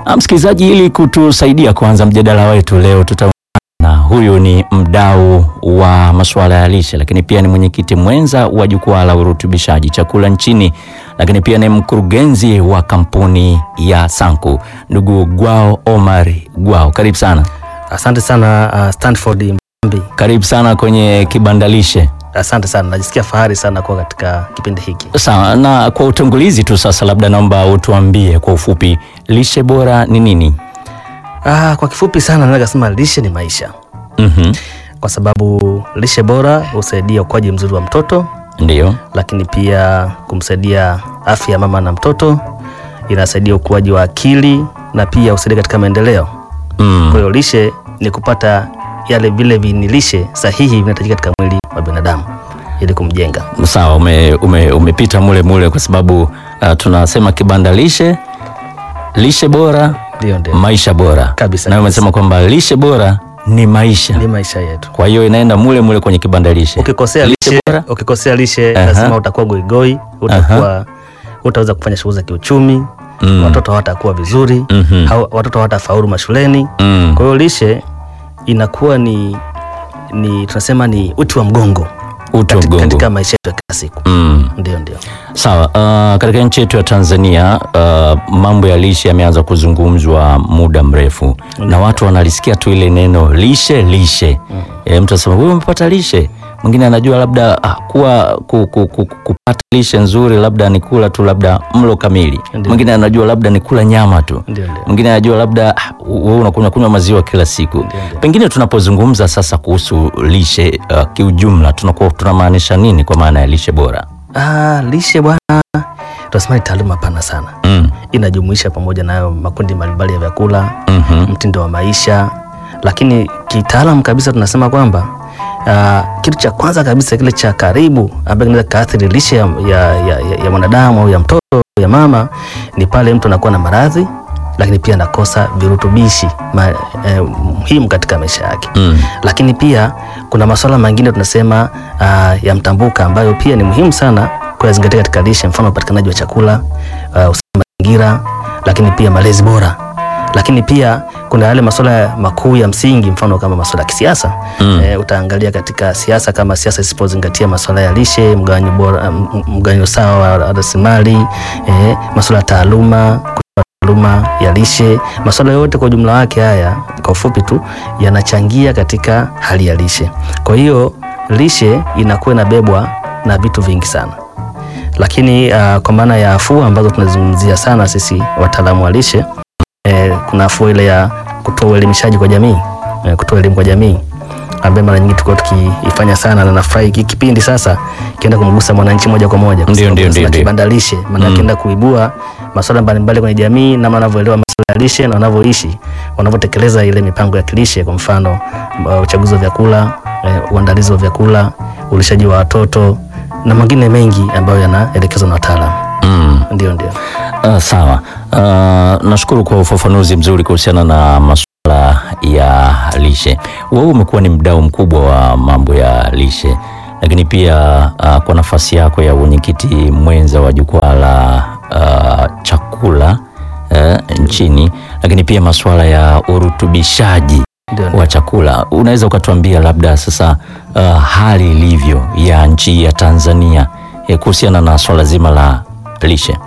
Ah, Msikilizaji, ili kutusaidia kuanza mjadala wetu leo, tutaungana na huyu ni mdau wa masuala ya lishe, lakini pia ni mwenyekiti mwenza wa jukwaa la urutubishaji chakula nchini, lakini pia ni mkurugenzi wa kampuni ya Sanku, ndugu Gwao Omar Gwao, karibu sana. Asante sana uh, Stanford Mbi. Karibu sana kwenye kibanda lishe. Asante sana, najisikia fahari sana kuwa katika kipindi hiki. Sawa, na kwa utangulizi tu sasa, labda naomba utuambie kwa ufupi lishe bora ni nini? Ah, kwa kifupi sana naweza kusema lishe ni maisha, Mhm. kwa sababu lishe bora husaidia ukuaji mzuri wa mtoto, Ndio. lakini pia kumsaidia afya ya mama na mtoto, inasaidia ukuaji wa akili na pia husaidia katika maendeleo. Mm. Kwa hiyo lishe ni kupata yale vile vinilishe sahihi vinahitajika katika mwili wa binadamu ili kumjenga. Sawa, ume, ume, umepita mule mule kwa sababu uh, tunasema kibanda lishe, lishe bora, Ndio, ndio, maisha bora Kabisa, na kabisa. umesema kwamba lishe bora ni maisha, ni maisha yetu. kwa hiyo inaenda mule mule kwenye kibanda lishe. Ukikosea lishe lishe, bora ukikosea lishe Aha. lazima utakuwa goigoi, utakuwa utaweza kufanya shughuli za kiuchumi Mm. watoto hawatakuwa vizuri Mhm. hau- watoto hawatafaulu mashuleni. Mm. Kwa hiyo lishe inakuwa ni, ni tunasema ni uti wa mgongo uti wa katika, mgongo. katika maisha yetu ya kila siku. Mm. Ndio, ndio. Sawa, uh, katika nchi yetu ya Tanzania uh, mambo ya lishe yameanza kuzungumzwa muda mrefu na watu wanalisikia tu ile neno lishe lishe. E, mtu anasema wewe umepata lishe, mwingine anajua labda ah, kuwa ku, ku, ku, kupata lishe nzuri labda ni kula tu labda mlo kamili, Ndio. mwingine anajua labda ni kula nyama tu, Ndio, ndio. mwingine anajua labda ah, wewe unakunywa kunywa maziwa kila siku. Ndio, ndio. Pengine tunapozungumza sasa kuhusu lishe uh, kiujumla tunakuwa tunamaanisha nini kwa maana ya lishe bora? Ah, lishe bwana, tunasema ni taaluma pana sana, Mm. inajumuisha pamoja nayo makundi mbalimbali ya vyakula Mhm. mtindo wa maisha, lakini kitaalam kabisa tunasema kwamba uh, kitu cha kwanza kabisa kile cha karibu ambacho kinaweza kaathiri lishe ya, ya, ya, ya, ya mwanadamu au ya mtoto ya mama ni pale mtu anakuwa na maradhi, lakini pia anakosa virutubishi ma, eh, muhimu katika maisha yake Mm. lakini pia kuna masuala mengine tunasema uh, ya mtambuka ambayo pia ni muhimu sana kuyazingatia katika lishe, mfano upatikanaji wa chakula, uh, usafi wa mazingira, lakini pia malezi bora. Lakini pia kuna yale masuala makuu ya msingi, mfano kama masuala ya kisiasa Mm. eh, utaangalia katika siasa, kama siasa isipozingatia masuala ya lishe, mgawanyo bora, m- mgawanyo sawa wa rasilimali, eh, masuala ya taaluma taaluma ya lishe, masuala yote kwa ujumla wake haya kwa ufupi tu yanachangia katika hali ya lishe. Kwa hiyo lishe inakuwa inabebwa na vitu vingi sana, lakini uh, kwa maana ya afua ambazo tunazungumzia sana sisi wataalamu wa lishe eh, kuna afua ile ya kutoa uelimishaji kwa jamii eh, kutoa elimu kwa jamii ambaye mara nyingi tulikuwa tukiifanya sana, na nafurahi hiki kipindi sasa kienda kumgusa mwananchi moja kwa moja, kwa Ndio, sababu ndio, tunasema ndio, ndio. kibanda lishe, maana kienda kuibua masuala mbalimbali kwenye jamii, namna wanavyoelewa masuala ya lishe na wanavyoishi, wanavyotekeleza ile mipango ya kilishe, kwa mfano uh, uchaguzi wa vyakula eh, uandalizi wa vyakula, ulishaji wa watoto na mengine mengi ambayo yanaelekezwa na wataalamu. Mm. Ndio, ndio. Uh, sawa. Uh, nashukuru kwa ufafanuzi mzuri kuhusiana na masuala ya lishe. Wewe umekuwa ni mdau mkubwa wa mambo ya lishe, lakini pia uh, kwa nafasi yako ya uwenyekiti mwenza wa jukwaa la uh, chakula uh, nchini, lakini pia masuala ya urutubishaji Ndio, ndio. wa chakula, unaweza ukatuambia labda sasa uh, hali ilivyo ya nchi ya Tanzania eh, kuhusiana na swala zima la lishe?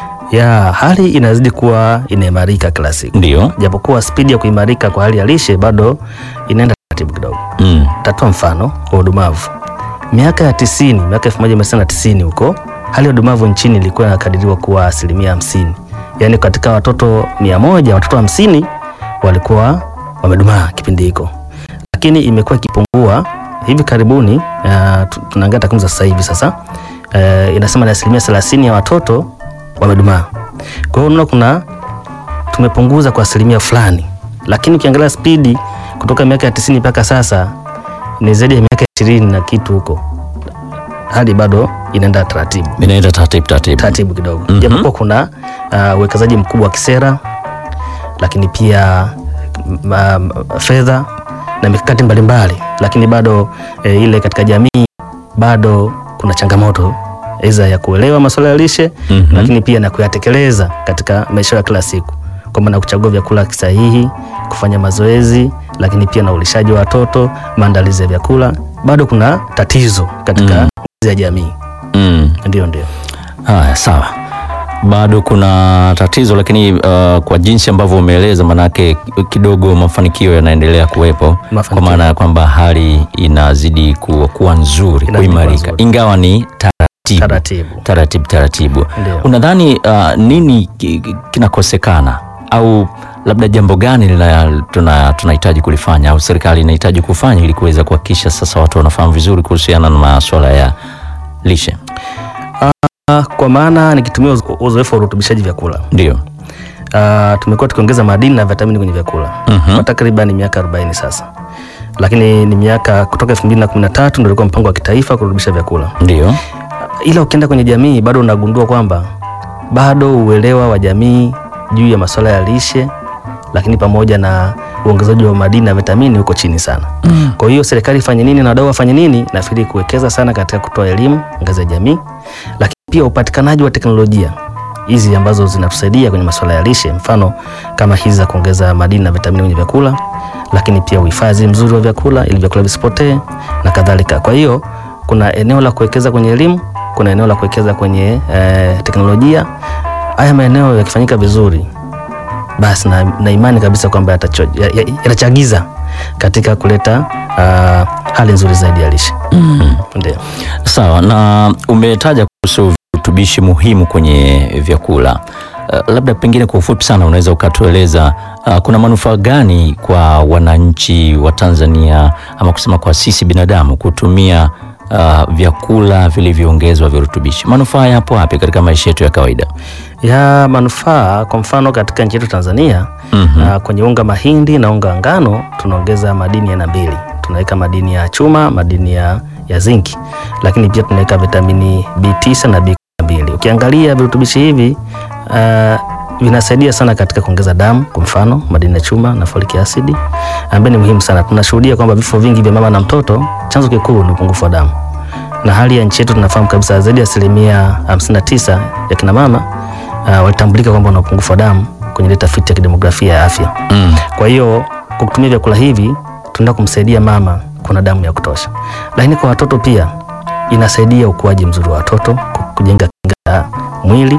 ya hali inazidi kuwa inaimarika kila siku, Ndio. japokuwa spidi ya kuimarika kwa hali ya lishe bado inaenda taratibu kidogo. Mm. Tatoa mfano wa udumavu. Miaka ya tisini, miaka elfu moja mia tisa na tisini huko, hali ya udumavu nchini ilikuwa inakadiriwa kuwa asilimia hamsini, yaani katika watoto mia moja watoto hamsini walikuwa wamedumaa kipindi hiko, lakini imekuwa ikipungua hivi karibuni. Uh, tu- tunaangalia takwimu za sasa hivi sasa, uh, inasema ni asilimia thelathini ya watoto wamedumaa. Kwa hiyo unaona kuna tumepunguza kwa asilimia fulani, lakini ukiangalia spidi kutoka miaka ya tisini mpaka sasa ni zaidi ya miaka ishirini na kitu huko, hali bado inaenda taratibu Inaenda taratibu taratibu. taratibu kidogo Mhm. japokuwa kuna uh, uwekezaji mkubwa wa kisera, lakini pia ma, ma, fedha na mikakati mbalimbali, lakini bado eh, ile katika jamii bado kuna changamoto aidha ya kuelewa masuala ya lishe Mhm. lakini pia na kuyatekeleza katika maisha ya kila siku. kwa maana kuchagua vyakula sahihi, kufanya mazoezi, lakini pia na ulishaji wa watoto, maandalizi ya vyakula, bado kuna tatizo katika Mm. ngazi ya jamii. Mm. Ndio, ndio. Haya, sawa, bado kuna tatizo lakini uh, kwa jinsi ambavyo umeeleza, manake kidogo mafanikio yanaendelea kuwepo, kwa Mafanikio. maana ya kwamba hali inazidi ku, kuwa nzuri, Inazidi kuwa kuimarika, nzuri. ingawa ni taratibu Taratibu. taratibu taratibu. Ndio. Unadhani uh, nini ki- ki- kinakosekana au labda jambo gani lina- tuna- tunahitaji kulifanya au serikali inahitaji kufanya ili kuweza kuhakikisha sasa watu wanafahamu vizuri kuhusiana na masuala ya lishe? Ah, Kwa maana nikitumia uzo- uzoefu wa urutubishaji vyakula Ndio. Ah, tumekuwa tukiongeza madini na vitamini kwenye vyakula Mhm. kwa takriban miaka 40 sasa, lakini ni miaka kutoka 2013 ndio ilikuwa mpango wa kitaifa kurutubisha vyakula, Ndio. ila ukienda kwenye jamii bado unagundua kwamba bado uelewa wa jamii juu ya masuala ya lishe, lakini pamoja na uongezaji wa madini na vitamini uko chini sana. Kwa hiyo serikali ifanye nini na wadau wafanye nini? Nafikiri kuwekeza sana katika kutoa elimu ngazi ya jamii, lakini pia upatikanaji wa teknolojia hizi ambazo zinatusaidia kwenye masuala ya lishe, mfano kama hizi za kuongeza madini na vitamini kwenye vyakula, lakini pia uhifadhi mzuri wa vyakula ili vyakula visipotee na kadhalika. Kwa hiyo kuna eneo la kuwekeza kwenye elimu, kuna eneo la kuwekeza kwenye eh, teknolojia. Haya maeneo yakifanyika vizuri, basi na, na imani kabisa kwamba yatacho- ya- ya- yatachagiza katika kuleta ah, hali nzuri zaidi ya lishe. Ndio. Sawa, na umetaja kuhusu virutubishi muhimu kwenye vyakula. Uh, labda pengine kwa ufupi sana unaweza ukatueleza uh, kuna manufaa gani kwa wananchi wa Tanzania ama kusema kwa sisi binadamu kutumia uh, vyakula vilivyoongezwa virutubishi? Manufaa yapo wapi katika maisha yetu ya kawaida? ya manufaa. Kwa mfano katika nchi yetu Tanzania Mhm. na kwenye unga mahindi na unga wa ngano tunaongeza madini aina mbili, tunaweka madini ya chuma, madini ya, ya zinki, lakini pia tunaweka vitamini B9 na B12. Ukiangalia virutubishi hivi uh, vinasaidia sana katika kuongeza damu, kwa mfano madini ya chuma na folic acid ambayo ni muhimu sana. Tunashuhudia kwamba vifo vingi vya mama na mtoto chanzo kikuu ni upungufu wa damu na hali ya nchi yetu tunafahamu kabisa zaidi ya asilimia 59 ya kina mama uh, walitambulika kwamba wana upungufu wa damu kwenye ile tafiti ya kidemografia ya afya. Mm. Kwa hiyo kwa kutumia vyakula hivi tunaenda kumsaidia mama kuna damu ya kutosha, lakini kwa watoto pia inasaidia ukuaji mzuri wa watoto, ku- kujenga kinga ya mwili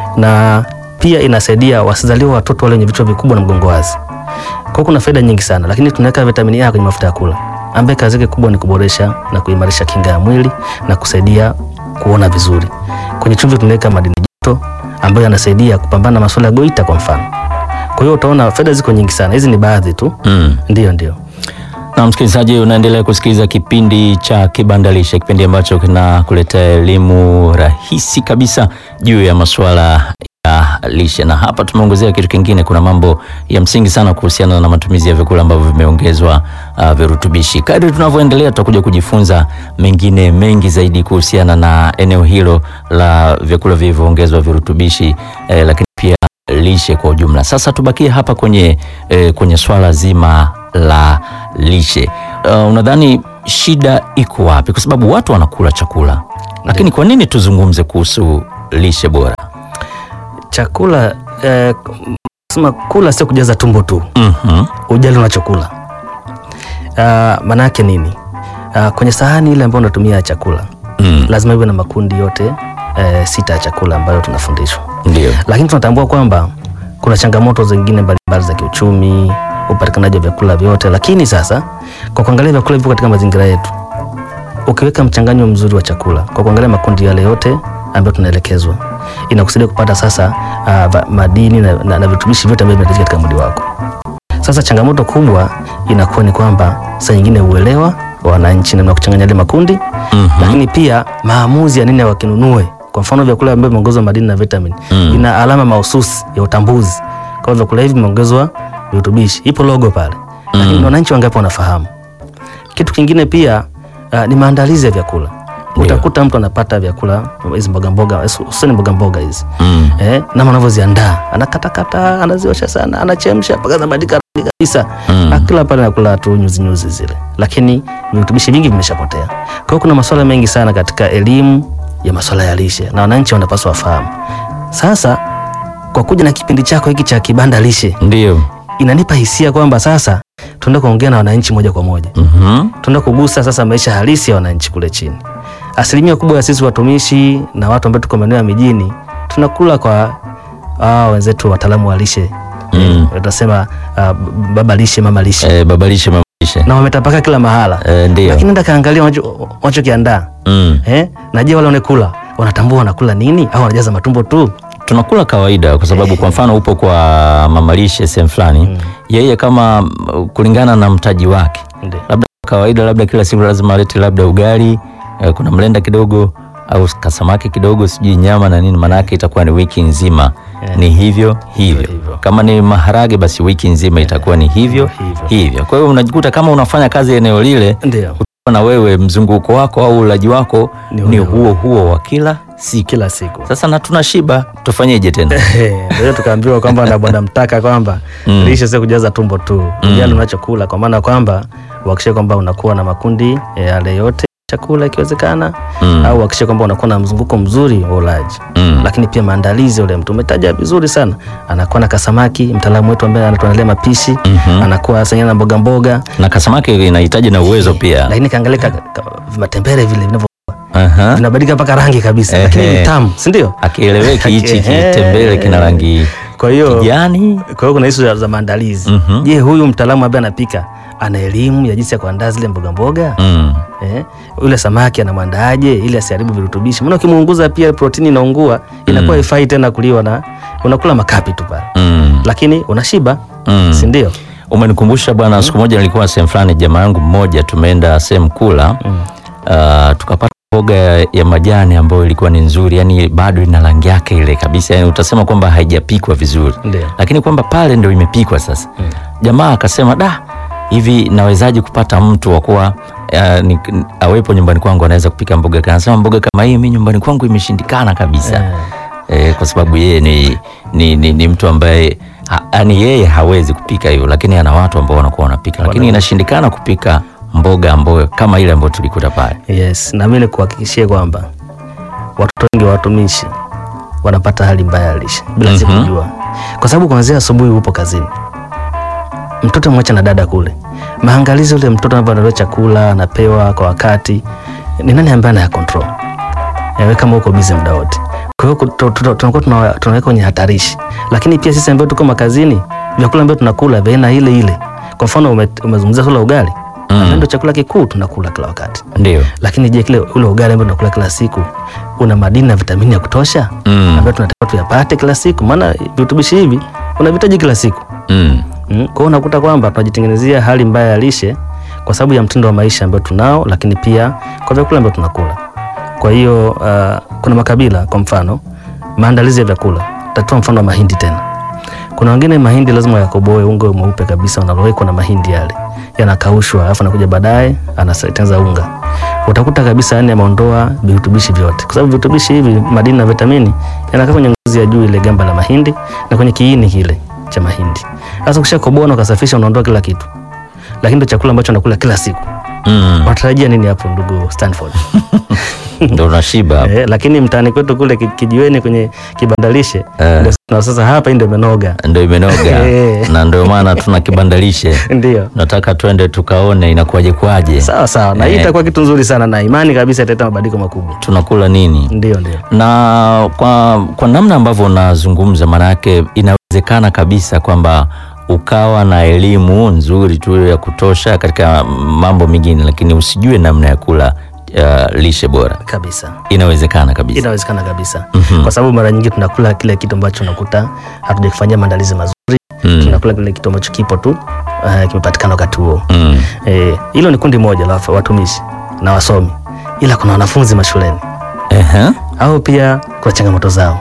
na pia inasaidia wasizaliwa watoto wale wenye vichwa vikubwa na mgongo wazi. Kwa hiyo kuna faida nyingi sana, lakini tunaweka vitamini A kwenye mafuta ya kula ambaye kazi yake kubwa ni kuboresha na kuimarisha kinga ya mwili na kusaidia kuona vizuri. Kwenye chumvi tunaweka madini joto ambayo yanasaidia kupambana na masuala ya goita kwa mfano. Kwa hiyo utaona faida ziko nyingi sana, hizi ni baadhi tu. Mm. Ndio, ndio. Na msikilizaji, unaendelea kusikiliza kipindi cha Kibandalishe, kipindi ambacho kinakuletea elimu rahisi kabisa juu ya masuala ya lishe, na hapa tumeongezea kitu kingine. Kuna mambo ya msingi sana kuhusiana na matumizi ya vyakula ambavyo vimeongezwa uh, virutubishi. Kadri tunavyoendelea, tutakuja kujifunza mengine mengi zaidi kuhusiana na eneo hilo la vyakula vilivyoongezwa virutubishi eh, lakini pia lishe kwa ujumla. Sasa tubakie hapa kwenye, eh, kwenye swala zima la lishe. Uh, unadhani shida iko wapi? Kwa sababu watu wanakula chakula, lakini kwa nini tuzungumze kuhusu lishe bora? Chakula eh, sema kula sio kujaza tumbo tu, Mhm. ujali unachokula. Uh, maana yake nini? Uh, kwenye sahani ile ambayo unatumia chakula Mm. lazima iwe na makundi yote eh, sita ya chakula ambayo tunafundishwa, Ndio. lakini tunatambua kwamba kuna changamoto zingine mbalimbali za kiuchumi, upatikanaji wa vyakula vyote. Lakini sasa kwa kuangalia vyakula hivyo katika mazingira yetu, ukiweka mchanganyo mzuri wa chakula kwa kuangalia makundi yale yote ambayo tunaelekezwa, inakusaidia kupata sasa uh, va- madini na, na, na virutubishi vyote ambavyo vinahitajika katika mwili wako. Sasa changamoto kubwa inakuwa ni kwamba saa nyingine uelewa wa wananchi namna ya kuchanganya yale makundi Mhm. lakini pia maamuzi ya nini wakinunue. Kwa mfano vyakula ambavyo vimeongezwa madini na vitamini Mm. ina alama mahususi ya utambuzi, kwa vyakula hivi vimeongezwa virutubishi, ipo logo pale, lakini Mm. wananchi wangapi wanafahamu? Kitu kingine pia uh, ni maandalizi ya vyakula. Ndio. Utakuta mtu anapata vyakula hizi mboga mboga, hususani mboga mboga hizi Mm. eh, namna anavyoziandaa, anakatakata, anaziosha sana, anachemsha mpaka zinabadilika rangi kabisa Mm. akila pale nakula tu nyuzi nyuzi zile, lakini virutubishi vingi vimeshapotea. Kwa hiyo kuna masuala mengi sana katika elimu ya masuala ya lishe na wananchi wanapaswa wafahamu. Sasa kwa kuja na kipindi chako hiki cha kibanda lishe Ndio. inanipa hisia kwamba sasa tunaenda kuongea na wananchi moja kwa moja, Mhm. tunaenda kugusa sasa maisha halisi ya wananchi kule chini. Asilimia kubwa ya sisi watumishi na watu ambao tuko maeneo ya mijini tunakula kwa ah, wenzetu wataalamu wa lishe Mm. watasema ah, baba lishe, mama lishe Eh, babalishe mamalishe. na wametapaka kila mahala, Eh, ndio. lakini enda kaangalia wanacho- wanachokiandaa Mm. eh? na je, wale wanakula wanatambua wanakula nini au wanajaza matumbo tu? tunakula kawaida kwa sababu kwa mfano upo kwa mamalishe sehemu fulani yeye kama mm, kulingana na mtaji wake Ndio. labda kawaida labda kila siku lazima alete labda ugali eh, kuna mlenda kidogo au kasamaki kidogo sijui nyama na nini maanake itakuwa ni wiki nzima Yeah. ni hivyo hivyo hivyo. kama ni maharage basi wiki nzima itakuwa ni hivyo hivyo. hivyo kwa hiyo unajikuta kama unafanya kazi eneo lile Ndio, na wewe mzunguko wako au ulaji wako Ni ni, ule huo huo wa kila siku kila siku sasa na tunashiba tufanyeje tena Ndio hiyo tukaambiwa kwamba na bwana mtaka kwamba Mm. lishe sio kujaza tumbo tu, ujali unachokula, kwa maana kwamba uhakikishe kwamba unakuwa na makundi ya yale yote chakula ikiwezekana, Mm. au uhakikishe kwamba unakuwa na mzunguko mzuri wa ulaji Mm. lakini pia maandalizi. Ule mtu umetaja vizuri sana, anakuwa na kasamaki, mtaalamu wetu ambaye anatuandalia mapishi Mhm. anakuwa sanya na mboga mboga, na kasamaki inahitaji na uwezo pia lakini kaangalia ka, ka, matembele vile vinavyo Aha. vinabadilika mpaka rangi kabisa, lakini Ehe. ni tamu, si ndio? akieleweki hichi Ehe. kitembele kina rangi Kwa hiyo kijani kwa hiyo kuna hizo za- za maandalizi. Mhm. Je, huyu mtaalamu ambaye anapika ana elimu ya jinsi ya kuandaa zile mboga mboga? mm. Eh, yule samaki anamwandaaje ili asiharibu virutubishi? Maana ukimuunguza pia protini inaungua, inakuwa haifai tena kuliwa na unakula makapi tu pale. Mm. Lakini unashiba, Mm. si ndio? umenikumbusha bwana siku moja nilikuwa sehemu fulani jamaa yangu mmoja tumeenda sehemu kula uh, tukapata mboga ya, ya majani ambayo ilikuwa ni nzuri yani bado ina rangi yake ile kabisa yani utasema kwamba haijapikwa vizuri Ndio. lakini kwamba pale ndio imepikwa sasa jamaa akasema da hivi nawezaje kupata mtu wa kuwa uh, ni, awepo nyumbani kwangu anaweza kupika mboga kama anasema mboga kama hii mi nyumbani kwangu imeshindikana kabisa Eh. eh, kwa sababu yeye ni, ni, ni, ni mtu ambaye ha, yani yeye hawezi kupika hivyo lakini ana watu ambao wanakuwa wanapika lakini inashindikana kupika mboga ambayo kama ile ambayo tulikuta pale Yes, na mimi nikuhakikishie kwamba watoto wengi wa watumishi wanapata hali mbaya ya lishe bila sisi Mhm. kujua, kwa sababu kuanzia asubuhi upo kazini, mtoto mwacha na dada kule, maangalizi ule mtoto anapoandaliwa chakula anapewa kwa wakati, ni nani ambaye anaya control yawe kama uko busy muda wote. Kwa hiyo kuto- tuto- tunakuwa tuna- tunaweka kwenye hatarishi, lakini pia sisi ambao tuko makazini, vyakula ambavyo tunakula vya aina ile ile. Kwa mfano ume- umezungumzia swala la ugali, Mm. ndio chakula kikuu tunakula kila wakati ndio lakini je, kile ule ugali ambao tunakula kila siku una madini na vitamini ya kutosha Mm. ambayo tunatakiwa tuyapate kila siku? Maana virutubishi hivi unavitaji kila siku mm. mm. Kwa hiyo unakuta kwamba tunajitengenezea hali mbaya ya lishe kwa sababu ya mtindo wa maisha ambao tunao, lakini pia kwa vyakula ambavyo tunakula. Kwa hiyo uh, kuna makabila, kwa mfano maandalizi ya vyakula, tatoa mfano wa mahindi tena. Kuna wengine mahindi lazima yakoboe, unga mweupe kabisa unalowekwa na mahindi yale yanakaushwa, alafu anakuja baadaye anatengeneza unga. Utakuta kabisa yani ameondoa virutubishi vyote, kwa sababu virutubishi hivi, madini na vitamini yanakaa kwenye ngozi ya juu ile gamba la mahindi na kwenye kiini kile cha mahindi. Sasa ukishakoboa na ukasafisha, unaondoa kila kitu, lakini ndio chakula ambacho nakula kila siku. mm. Unatarajia nini hapo, ndugu Stanford? ndo unashiba Eh, lakini mtaani kwetu kule ki- kijiweni kwenye kibandalishe Eh. ndio na sasa hapa hii ndio imenoga. ndo imenoga Eh. na ndio maana tuna kibandalishe Ndio. nataka twende tukaone inakuwaje kwaje Sawa sawa, na hii Eh. itakuwa kitu nzuri sana na imani kabisa italeta mabadiliko makubwa. tunakula nini Ndio, ndio. na kwa, kwa namna ambavyo unazungumza maanayake inawezekana kabisa kwamba ukawa na elimu nzuri tu ya kutosha katika mambo mengine lakini usijue namna ya kula uh, lishe bora Kabisa. inawezekana kabisa Inawezekana kabisa. Mhm. Kwa sababu mara nyingi tunakula kile kitu ambacho unakuta hatujakifanyia maandalizi mazuri. Mm. Tunakula kile kitu ambacho kipo tu uh, kimepatikana wakati huo. Mm. Eh, hilo ni kundi moja la watumishi na wasomi. Ila kuna wanafunzi mashuleni. Ehe. au pia kuna changamoto zao.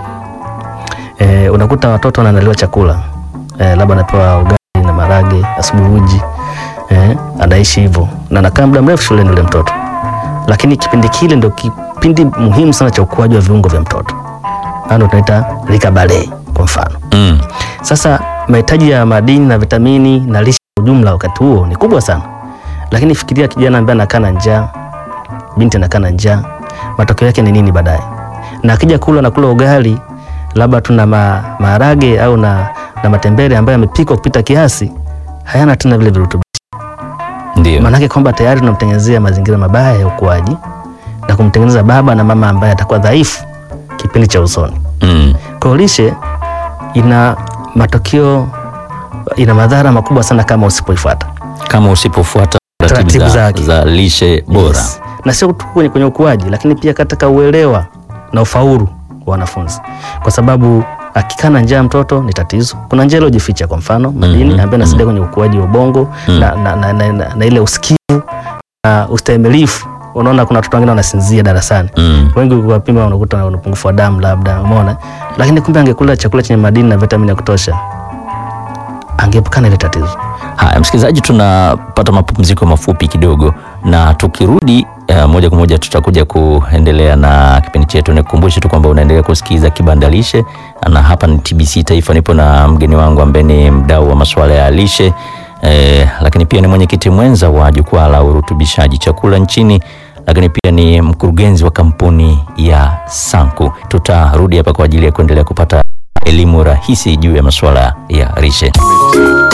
E, unakuta watoto wanaandaliwa chakula e, labda anapewa ugali na marage asubuhi, uji e, anaishi hivyo na anakaa muda mrefu shuleni yule mtoto, lakini kipindi kile ndio kipindi muhimu sana cha ukuaji wa viungo vya mtoto, ndio tunaita rika bale kwa mfano. Mm. Sasa mahitaji ya madini na vitamini na lishe kwa ujumla wakati huo ni kubwa sana, lakini fikiria kijana ambaye anakaa na njaa, binti anakaa na njaa, matokeo yake ni nini baadaye? Na akija kula na kula ugali labda tuna ma, maharage au na, na matembele ambayo yamepikwa kupita kiasi, hayana tena vile virutubishi. Ndio. Maanake kwamba tayari tunamtengenezea mazingira mabaya ya ukuaji na kumtengeneza baba na mama ambaye atakuwa dhaifu kipindi cha usoni. Mm. Kwa hiyo lishe ina matokeo, ina madhara makubwa sana kama usipoifuata Kama usipofuata taratibu Taratibu za, zake. za lishe bora. Yes. Na sio tu kwenye, kwenye ukuaji, lakini pia katika uelewa na ufaulu wa wanafunzi, kwa sababu akikaa na njaa mtoto ni tatizo. Kuna njaa iliyojificha, kwa mfano madini Mhm, ambayo inasaidia kwenye ukuaji wa ubongo Mm. na, na, na, na, na, na ile usikivu na ustahimilifu. Unaona, kuna watoto wengine wanasinzia darasani Mm. wengi ukiwapima unakuta wana upungufu wa damu labda, umeona, lakini kumbe angekula chakula chenye madini na vitamini ya kutosha, angeepukana ile tatizo. Haya, msikilizaji, tunapata mapumziko mafupi kidogo, na tukirudi eh, moja kwa moja tutakuja kuendelea na kipindi chetu. Nikukumbushe tu kwamba unaendelea kusikiliza Kibanda Lishe, na hapa ni TBC Taifa. Nipo na mgeni wangu ambaye ni mdau wa masuala ya lishe eh, lakini pia ni mwenyekiti mwenza wa jukwaa la urutubishaji chakula nchini, lakini pia ni mkurugenzi wa kampuni ya Sanku. Tutarudi hapa kwa ajili ya kuendelea kupata elimu rahisi juu ya masuala ya lishe.